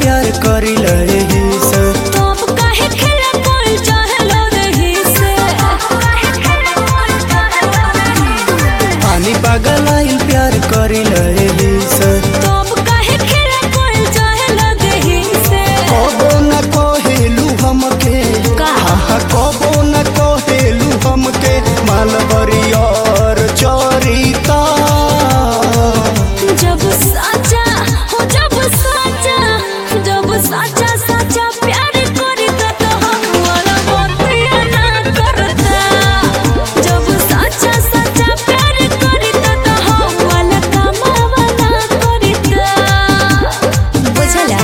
प्यार करिल एही से तो अब काहे खेला कोई चाहलो रही से पानी पागल आइल प्यार करिल एही से तो अब काहे खेला कोई चाहलो रही से कबो न कहेलू हमके का? आहा, कबो न कहेलू हमके मालवरी और चरिता जब साचा हो जब साचा जब साचा साचा प्यार करी त हम वाला बतिया ना करता जब साचा साचा प्यार करी त हम वाला कमावा ना करता बुझला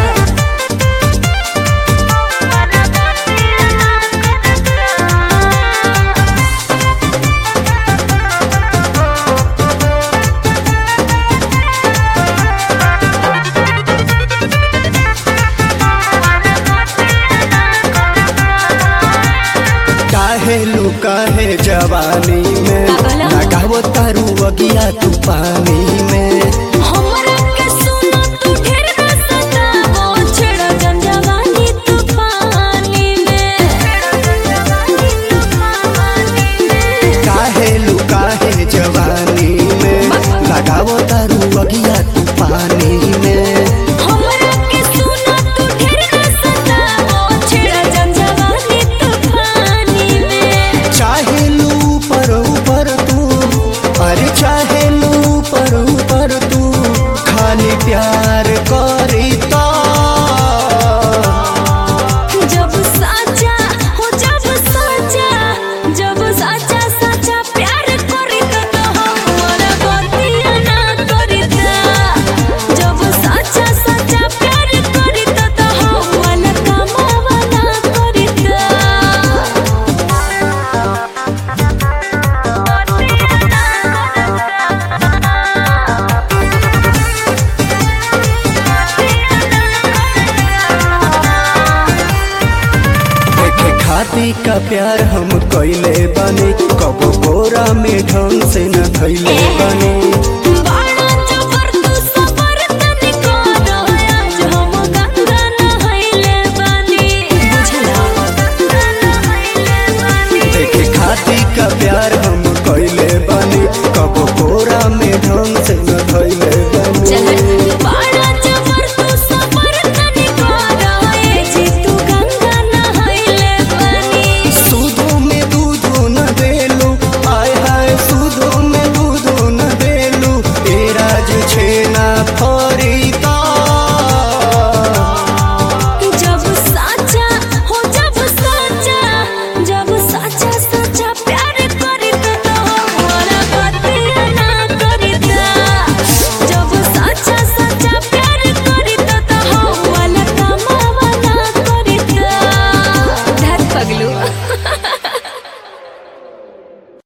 काहे लुकाहे जवानी में का कहला? लगावो तारू अगिया तू पानी में हमरा के सुनो तू ढेर न सतावो छेड़ा जंजवानी तूफानी में काहे लुकाहे जवानी में लगावो तारू अगिया तू पानी में हमरा के सुनो तू ढेर न सतावो छेड़ा जंजवानी तूफानी में चाहे लू पर ऊपर तू अरे चाहे लू पर ऊपर तू खाली प्यार करी तो जब साचा हो जब साचा जब साचा साचा प्यार करी त हमरा बतिया ना करिता जब साचा साचा प्यार करी त हमरा कमावा ना करिता देखे खाती का प्यार हम कैले बने कबो बोरा में ढंग से न धैले बने